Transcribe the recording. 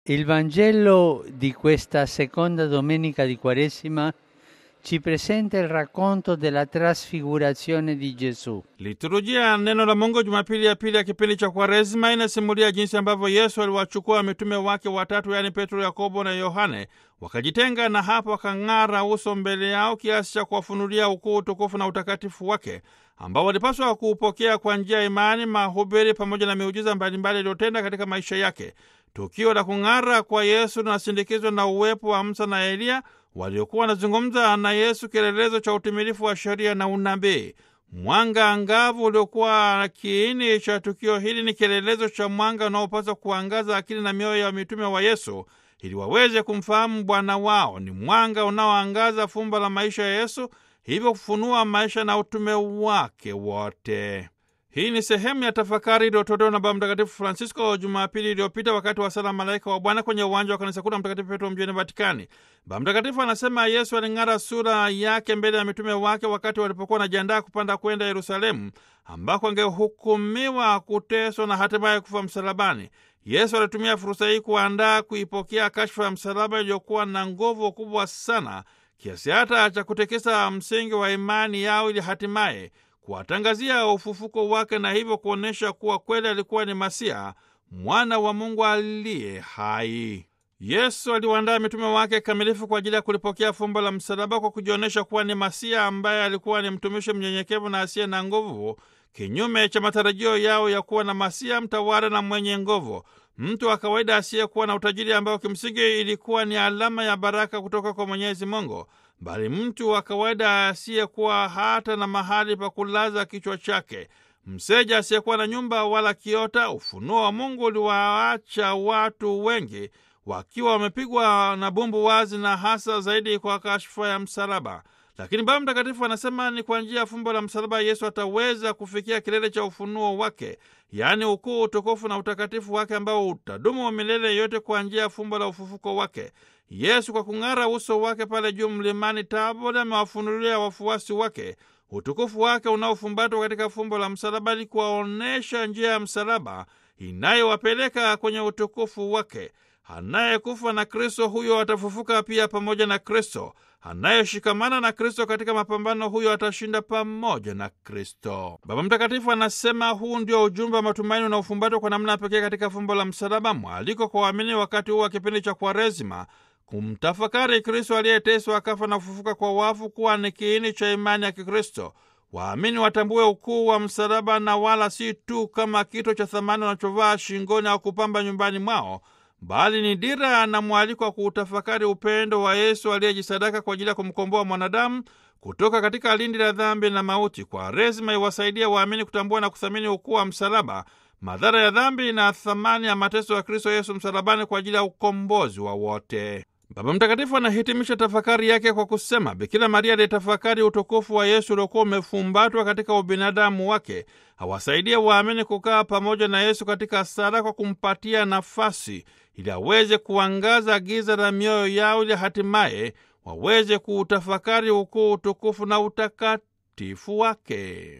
Il Vangelo di questa seconda domenica di Quaresima ci presenta il racconto della trasfigurazione di Gesù. Liturujia ya neno la Mungu Jumapili ya pili ya kipindi cha Kwaresima inasimulia jinsi ambavyo Yesu aliwachukua mitume wake watatu, yaani Petro, Yakobo na Yohane, wakajitenga na hapo wakang'ara uso mbele yao kiasi cha kuwafunulia ukuu, utukufu na utakatifu wake ambao walipaswa kuupokea kwa njia ya imani, mahubiri pamoja na miujiza mbalimbali iliyotenda katika maisha yake. Tukio la kung'ara kwa Yesu linasindikizwa na uwepo wa Musa na Eliya waliokuwa wanazungumza na Yesu, kielelezo cha utimilifu wa sheria na unabii. Mwanga angavu uliokuwa kiini cha tukio hili ni kielelezo cha mwanga unaopaswa kuangaza akili na mioyo ya mitume wa Yesu ili waweze kumfahamu Bwana wao. Ni mwanga unaoangaza fumbo la maisha ya Yesu, hivyo kufunua maisha na utume wake wote. Hii ni sehemu ya tafakari iliyotolewa na Baba Mtakatifu Francisco Jumapili iliyopita wakati wa sala Malaika wa Bwana kwenye uwanja wa kanisa kuu la Mtakatifu Petro mjini Vatikani. Baba Mtakatifu anasema Yesu aling'ara sura yake mbele ya mitume wake wakati walipokuwa wanajiandaa kupanda kwenda Yerusalemu, ambako angehukumiwa kuteswa na hatimaye kufa msalabani. Yesu alitumia fursa hii kuandaa kuipokea kashfa ya msalaba iliyokuwa na nguvu kubwa sana kiasi hata cha kutekesa msingi wa imani yao ili hatimaye kuwatangazia ufufuko wake na hivyo kuonyesha kuwa kweli alikuwa ni Masia, mwana wa Mungu aliye hai. Yesu aliwaandaa mitume wake kamilifu kwa ajili ya kulipokea fumbo la msalaba kwa kujionyesha kuwa ni Masia ambaye alikuwa ni mtumishi mnyenyekevu na asiye na nguvu, kinyume cha matarajio yao ya kuwa na Masia mtawala na mwenye nguvu, mtu wa kawaida asiyekuwa na utajiri ambao kimsingi ilikuwa ni alama ya baraka kutoka kwa Mwenyezi Mungu bali mtu wa kawaida asiyekuwa hata na mahali pa kulaza kichwa chake, mseja asiyekuwa na nyumba wala kiota. Ufunuo wa Mungu uliwaacha watu wengi wakiwa wamepigwa na bumbu wazi, na hasa zaidi kwa kashfa ya msalaba. Lakini Baba Mtakatifu anasema ni kwa njia ya fumbo la msalaba Yesu ataweza kufikia kilele cha ufunuo wake, yaani ukuu, utukufu na utakatifu wake ambao utadumu milele yote kwa njia ya fumbo la ufufuko wake. Yesu kwa kung'ara uso wake pale juu mlimani Tabori amewafunulia wafuasi wake utukufu wake unaofumbatwa katika fumbo la msalaba, ili kuwaonyesha njia ya msalaba inayowapeleka kwenye utukufu wake. Anayekufa na Kristo huyo atafufuka pia pamoja na Kristo. Anayeshikamana na Kristo katika mapambano huyo atashinda pamoja na Kristo. Baba Mtakatifu anasema huu ndio ujumbe wa matumaini unaofumbatwa kwa namna pekee katika fumbo la msalaba, mwaliko kwa waamini wakati huu wa kipindi cha Kwaresima kumtafakari Kristo aliyeteswa akafa na kufufuka kwa wafu kuwa ni kiini cha imani ya Kikristo. Waamini watambue ukuu wa msalaba na wala si tu kama kito cha thamani wanachovaa shingoni au kupamba nyumbani mwao bali ni dira na mwaliko wa kuutafakari upendo wa Yesu aliyejisadaka kwa ajili ya kumkomboa mwanadamu kutoka katika lindi la dhambi na mauti. Kwaresima iwasaidia waamini kutambua na kuthamini ukuu wa msalaba, madhara ya dhambi na thamani ya mateso ya Kristo Yesu msalabani kwa ajili ya ukombozi wa wote. Baba Mtakatifu anahitimisha tafakari yake kwa kusema, Bikira Maria alitafakari utukufu wa Yesu uliokuwa umefumbatwa katika ubinadamu wake. Awasaidia waamini kukaa pamoja na Yesu katika sala kwa kumpatia nafasi ili aweze kuangaza giza la mioyo yao ili hatimaye waweze kuutafakari ukuu, utukufu na utakatifu wake.